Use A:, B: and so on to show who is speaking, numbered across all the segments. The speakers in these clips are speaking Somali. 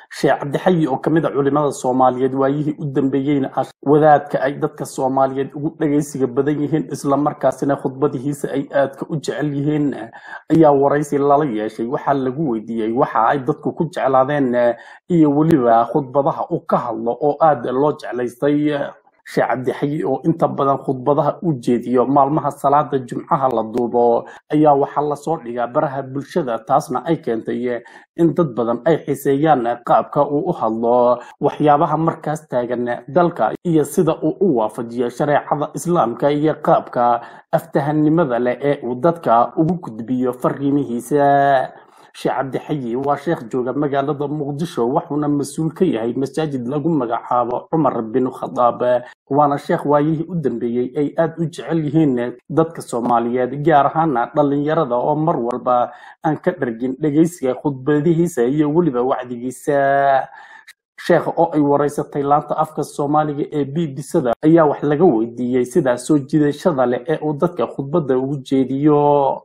A: sheekh cabdixayi oo kamid a culimada soomaaliyeed waayihii u dambeeyeyna ah wadaadka ay dadka soomaaliyeed ugu dhagaysiga badan yihiin islamarkaasina khudbadihiisa ay aadka u jecel yihiin ayaa waraysi lala yeeshay waxaa lagu weydiiyey waxa ay dadku ku jeclaadeen iyo weliba khudbadaha u ka hadlo oo aad loo jeclaystay sheekh cabdixayi oo inta badan khudbadaha u jeediyo maalmaha salaada jumcaha la duubo ayaa waxaa lasoo dhigaa baraha bulshada taasna ay keentay in dad badan ay xiseeyaan qaabka uu u hadlo waxyaabaha markaas taagan dalka iyo sida uu u waafajiyo shareecada islaamka iyo qaabka aftahanimada leh ee uu dadka ugu gudbiyo fariimihiisa sheekh cabdixayi waa sheekh jooga magaalada muqdisho wuxuuna mas-uul ka yahay masaajid lagu magacaabo cumar bin khadaab waana sheekh waayihii u dambeeyey ay aada u jecel yihiin dadka soomaaliyeed gaar ahaana dhalinyarada oo mar walba aan ka dhargin dhegaysiga khudbadihiisa iyo weliba wacdigiisa sheekha oo ay waraysatay laanta afka soomaaliga ee b b c da ayaa wax laga weydiiyey sidaa soo jiidashada leh ee uu dadka khudbadda ugu jeediyo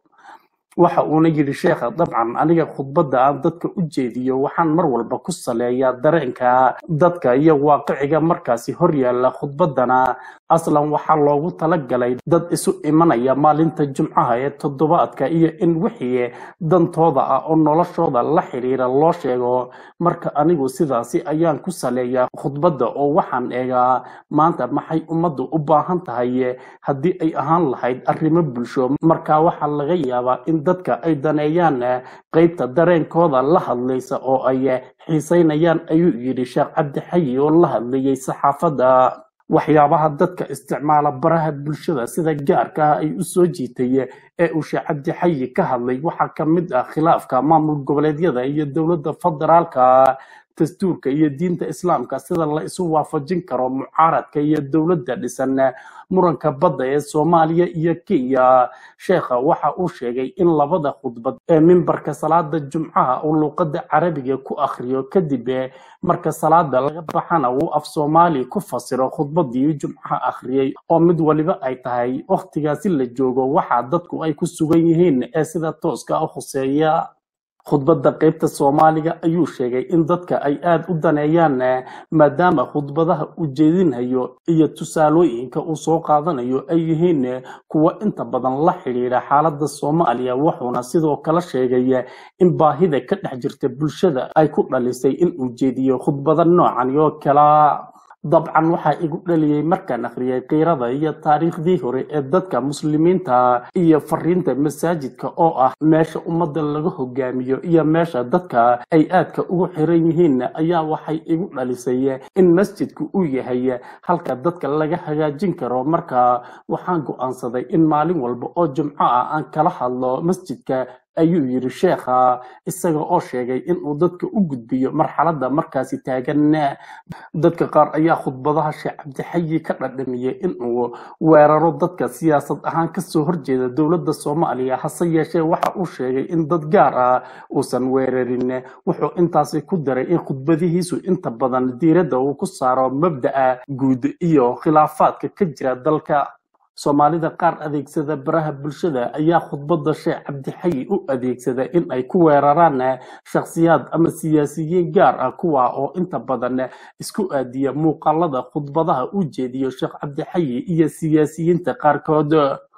A: waxa uuna yidhi sheekha dabcan aniga khudbadda aan dadka u jeediyo waxaan mar walba ku saleeyaa dareenka dadka iyo waaqiciga markaasi hor yaalla khudbaddana aslan waxaa loogu talagalay dad isu imanaya maalinta jumcaha ee toddobaadka iyo in wixii dantooda ah oo noloshooda la xiriira loo sheego marka anigu sidaasi ayaan ku saleeyaa khudbadda oo waxaan eegaa maanta maxay ummaddu u baahan tahay haddii ay ahaan lahayd arrimo bulsho marka waxaa laga yaabaa in dadka ay daneeyaan qaybta dareenkooda la hadlaysa oo ay xiisaynayaan ayuu yidhi sheekh cabdixayi oo la hadlayay saxaafadda waxyaabaha dadka isticmaala baraha bulshada sida gaarka ah ay u soo jiitay ee uu sheekh cabdixayi ka hadlay waxaa ka mid ah khilaafka maamul goboleedyada iyo dowladda federaalka dastuurka iyo diinta islaamka sida la isu waafajin karo mucaaradka iyo dowladda dhisan muranka badda ee soomaaliya iyo kenya sheekha waxa uu sheegay in labada khudbad ee mimbarka salaada jumcaha uu luuqadda carabiga ku akhriyo kadib marka salaada laga baxana uu af soomaali ku fasiro khudbadii jumcaha akhriyey oo mid waliba ay tahay wakhtigaasi la joogo waxa dadku ay ku sugan yihiin ee sida tooska u khuseeya khudbadda qaybta soomaaliga ayuu sheegay in dadka ay aada u daneeyaan maadaama khudbadaha uu jeedinhayo iyo tusaalooyinka uu soo qaadanayo ay yihiin kuwo inta badan la xidhiidha xaaladda soomaaliya wuxuuna sidoo kale sheegay in baahida ka dhex jirta bulshada ay ku dhalisay in uu jeediyo khudbada noocan oo kala dabcan waxaa igu dhaliyey markaan akhriyay kiirada iyo taariikhdii hore ee dadka muslimiinta iyo fariinta masaajidka oo ah meesha ummadda laga hogaamiyo iyo meesha dadka ay aadka ugu xiran yihiin ayaa waxay igu dhalisay in masjidku uu yahay halka dadka laga hagaajin karo marka waxaan go'aansaday in maalin walba oo jumco ah aan kala hadlo masjidka ayuu yidhi sheekha isaga oo sheegay inuu dadka u gudbiyo marxaladda markaasi taagan dadka qaar ayaa khudbadaha sheekh cabdixayi ka dhadhamiyey inuu weeraro dadka siyaasad ahaan kasoo horjeeda dowladda soomaaliya hase yeeshee waxa uu sheegay in dad gaar ah uusan weerarin wuxuu intaasi ku daray in khudbadihiisu inta badan diiradda uu ku saaro mabda'a guud iyo khilaafaadka ka jira dalka soomaalida qaar adeegsada baraha bulshada ayaa khudbadda sheekh cabdixayi u adeegsada in ay ku weeraraan shakhsiyaad ama siyaasiyiin gaar ah kuwa oo inta badan isku aadiya muuqaalada khudbadaha u jeediyo sheekh cabdixayi iyo siyaasiyiinta qaarkood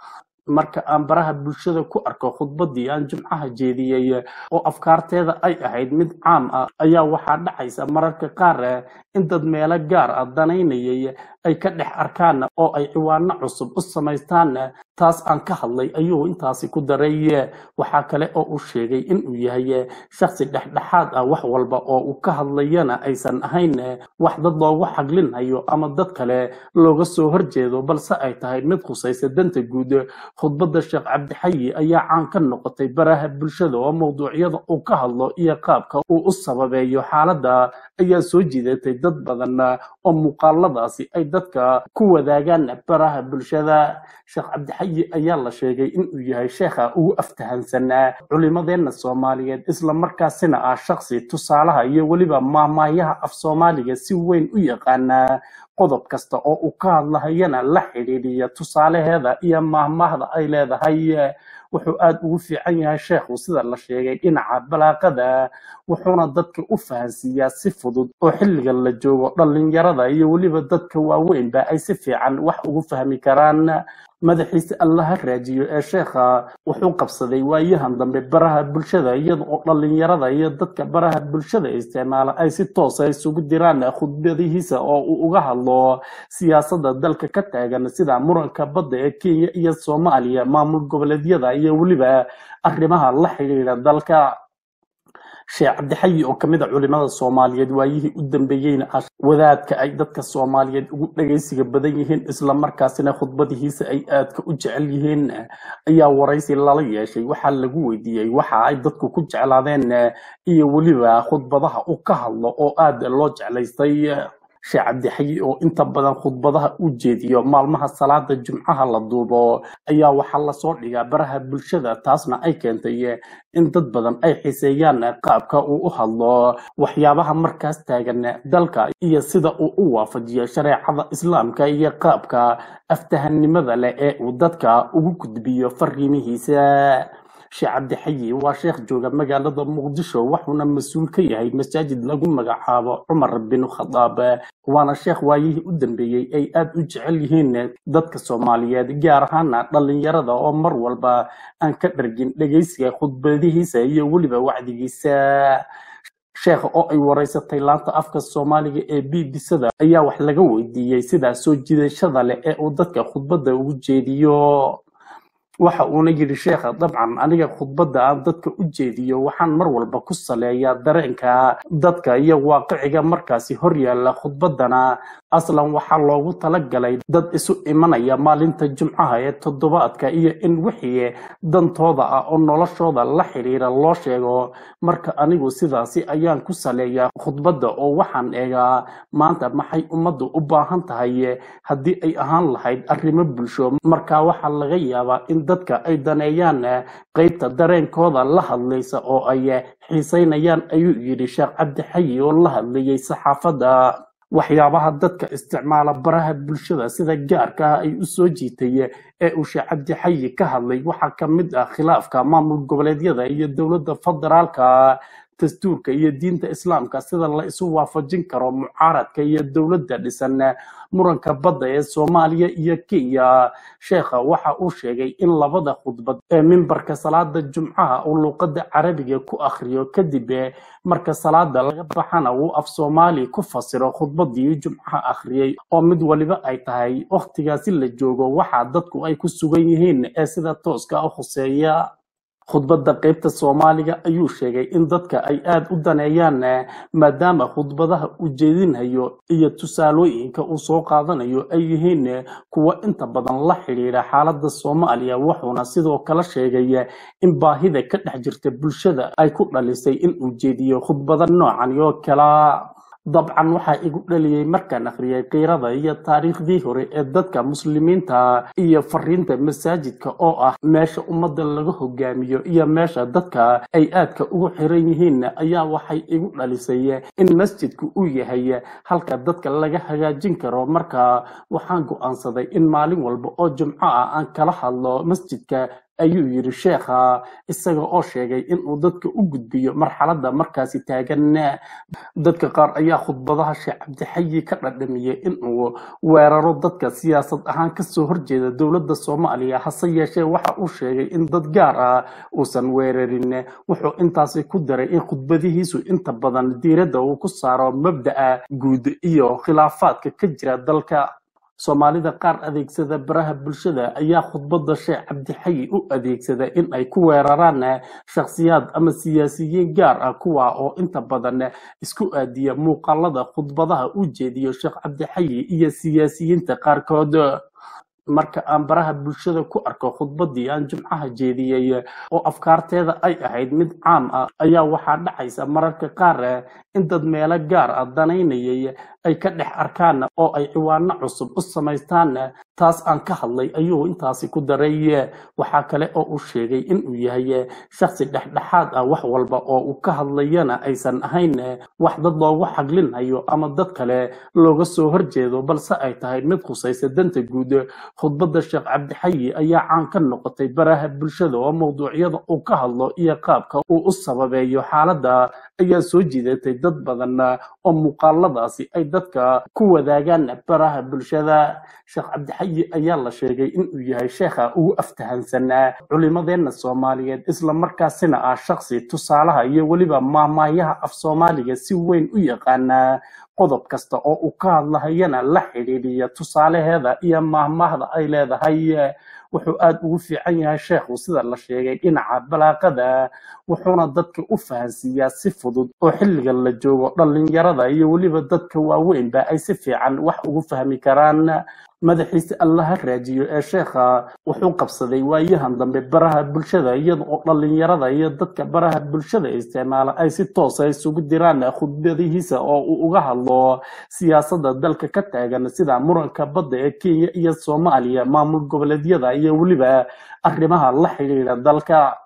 A: marka aan baraha bulshada ku arko khudbadii aan jumcaha jeediyey oo afkaarteeda ay ahayd mid caam ah ayaa waxaa dhacaysa mararka qaar in dad meelo gaar ah danaynayay ay ka dhex arkaan oo ay ciwaano cusub u samaystaan taas aan ka hadlay ayuu intaasi ku daray waxaa kale oo uu sheegay inuu yahay shaksi dhexdhexaad ah wax walba oo uu ka hadlayana aysan ahayn wax dad loogu xaglinhayo ama dad kale looga soo horjeedo balse ay tahay mid khusaysa danta guud khudbadda sheekh cabdixayi ayaa caan ka noqotay baraha bulshada oo mawduucyada uu ka hadlo iyo qaabka uu u sababeeyo xaaladda ayaa soo jiidatay dad badan oo muuqaaladaasi ay dadka ku wadaagaan baraha bulshada sheekh cabdixayi ayaa la sheegay inuu yahay sheekha ugu aftahansanaa culimadeenna soomaaliyeed islamarkaasina ah shaksi tusaalaha iyo weliba maahmaahyaha af soomaaliga si weyn u yaqaanaa qodob kasta oo uu ka hadlahayana la xidhiidhiya tusaalaheeda iyo maahmaahda ay leedahay wuxuu aada ugu fiican yahay sheekhu sida la sheegay dhinaca balaaqada wuxuuna dadka u fahansiiyaa si fudud oo xilligan la joogo dhallinyarada iyo weliba dadka waaweynba ay si fiican wax ugu fahmi karaan madaxiisa allaha raajiyo ee sheekha wuxuu qabsaday waayahan dambe baraha bulshada iyada oo dhallinyarada iyo dadka baraha bulshada isticmaala ay si toosa isugu diraan khudbadihiisa oo uu uga hadlo siyaasadda dalka ka taagan sida muranka badda ee kenya iyo soomaaliya maamul goboleedyada iyo weliba arrimaha la xidhiidha dalka sheekh cabdixayi oo kamid a culimada soomaaliyeed waayihii u dambeeyeyna ah wadaadka ay dadka soomaaliyeed ugu dhagaysiga badan yihiin islamarkaasina khudbadihiisa ay aadka u jecel yihiin ayaa waraysi lala yeeshay waxaa lagu weydiiyey waxa ay dadku ku jeclaadeen iyo weliba khudbadaha uu ka hadlo oo aad loo jeclaystay sheekh cabdixayi oo inta badan khudbadaha u jeediyo maalmaha salaada jumcaha la duubo ayaa waxaa lasoo dhigaa baraha bulshada taasna ay keentay in dad badan ay xiseeyaan qaabka uu u hadlo waxyaabaha markaas taagan dalka iyo sida uu u waafajiyo shareecada islaamka iyo qaabka aftahanimada leh ee uu dadka ugu gudbiyo fariimihiisa sheekh cabdixayi waa sheekh jooga magaalada muqdisho wuxuuna mas-uul ka yahay masaajid lagu magacaabo cumar bin khadaab waana sheekh waayihii u dambeeyey ay aada u jecel yihiin dadka soomaaliyeed gaar ahaana dhallinyarada oo mar walba aan ka dhargin dhegaysiga khudbadihiisa iyo weliba wacdigiisa sheekha oo ay waraysatay laanta afka soomaaliga ee b b sada ayaa wax laga weydiiyey sidaa soo jiidashada leh ee uu dadka khudbadda ugu jeediyo waxa uuna yidhi sheekha dabcan aniga khudbadda aan dadka u jeediyo waxaan mar walba ku saleeyaa dareenka dadka iyo waaqiciga markaasi hor yaalla khudbaddana aslan waxaa loogu talagalay dad isu imanaya maalinta jumcaha ee toddobaadka iyo in wixii dantooda ah oo noloshooda la xidhiira loo sheego marka anigu sidaasi ayaan ku saleeyaa khudbadda oo waxaan eegaa maanta maxay ummaddu u baahan tahay haddii ay ahaan lahayd arrimo bulsho marka waxaa laga yaabaa in dadka ay daneeyaan qaybta dareenkooda la hadlaysa oo ay xiisaynayaan ayuu yidhi sheekh cabdixayi oo la hadlayay saxaafadda waxyaabaha dadka isticmaala baraha bulshada sida gaarka ah ay u soo jiitay ee uu sheekh cabdixayi ka hadlay waxaa ka mid ah khilaafka maamul goboleedyada iyo dowladda federaalka dastuurka iyo diinta islaamka sida la isu waafajin karo mucaaradka iyo dowladda dhisan muranka badda ee soomaaliya iyo kenya sheekha waxa uu sheegay in labada khudbad ee mimbarka salaada jumcaha uu luuqadda carabiga ku akhriyo kadib marka salaada laga baxana uu af soomaali ku fasiro khudbadii jumcaha akhriyey oo mid waliba ay tahay wakhtigaasi la joogo waxa dadku ay ku sugan yihiin ee sida tooska u khuseeya khudbadda qaybta soomaaliga ayuu sheegay in dadka ay aada u daneeyaan maadaama khudbadaha uu jeedinhayo iyo tusaalooyinka uu soo qaadanayo ay yihiin kuwo inta badan la xidhiidha xaaladda soomaaliya wuxuuna sidoo kale sheegay in baahida ka dhex jirta bulshada ay ku dhalisay in uu jeediyo khudbada noocan oo kala dabcan waxaa igu dhaliyey markaan akhriyay kiirada iyo taariikhdii hore ee dadka muslimiinta iyo fariinta masaajidka oo ah meesha ummadda laga hogaamiyo iyo meesha dadka ay aadka ugu xiran yihiin ayaa waxay igu dhalisay in masjidku uu yahay halka dadka laga hagaajin karo marka waxaan go'aansaday in maalin walba oo jumco ah aan kala hadlo masjidka ayuu yidhi sheekha isaga oo sheegay inuu dadka u gudbiyo marxaladda markaasi taagan dadka qaar ayaa khudbadaha sheekh cabdixayi ka dhadhamiyey inuu weeraro dadka siyaasad ahaan kasoo horjeeda dowladda soomaaliya hase yeeshee waxa uu sheegay in dad gaar ah uusan weerarin wuxuu intaasi ku daray in khudbadihiisu inta badan diiradda uu ku saaro mabda'a guud iyo khilaafaadka ka jira dalka soomaalida qaar adeegsada baraha bulshada ayaa khudbadda sheekh cabdixayi u adeegsada in ay ku weeraraan shakhsiyaad ama siyaasiyiin gaar ah kuwa oo inta badan isku aadiya muuqaalada khudbadaha u jeediyo sheekh cabdixayi iyo siyaasiyiinta qaarkood marka aan baraha bulshada ku arko khudbadii aan jumcaha jeediyey oo afkaarteeda ay ahayd mid caam ah ayaa waxaa dhacaysa mararka qaar in dad meelo gaar ah danaynayay ay ka dhex arkaan oo ay ciwaano cusub u samaystaan taas aan ka hadlay ayuu intaasi ku daray waxaa kale oo uu sheegay inuu yahay shaksi dhexdhexaad ah wax walba oo uu ka hadlayana aysan ahayn wax dad loogu xaglinayo ama dad kale looga soo horjeedo balse ay tahay mid khusaysa danta guud khudbadda sheekh cabdixayi ayaa caan ka noqotay baraha bulshada oo mawduucyada uu ka hadlo iyo qaabka uu u sababeeyo xaaladda ayaa soo jiidatay dad badan oo muuqaaladaasi ay dadka ku wadaagaan baraha bulshada sheekh cabdixayi ayaa la sheegay inuu yahay sheekha ugu aftahansan culimadeenna soomaaliyeed islamarkaasina ah shaksi tusaalaha iyo weliba maahmaahyaha af soomaaliga si weyn u yaqaana qodob kasta oo uu ka hadlahayana la xidhiidhiya tusaalaheeda iyo maahmaahda ay leedahay wuxuu aada ugu fiican yahay sheekhu sida la sheegay dhinaca balaaqada wuxuuna dadka u fahansiiyaa si fudud oo xilligan la joogo dhallinyarada iyo weliba dadka waaweynba ay si fiican wax ugu fahmi karaan madaxiise allaha raajiyo ee sheekha wuxuu qabsaday waayahan dambe baraha bulshada iyada oo dhallinyarada iyo dadka baraha bulshada isticmaala ay si toosa isugu diraan khudbadihiisa oo uu uga hadlo siyaasadda dalka ka taagan sida muranka badda ee kenya iyo soomaaliya maamul goboleedyada iyo weliba arrimaha la xidhiidha dalka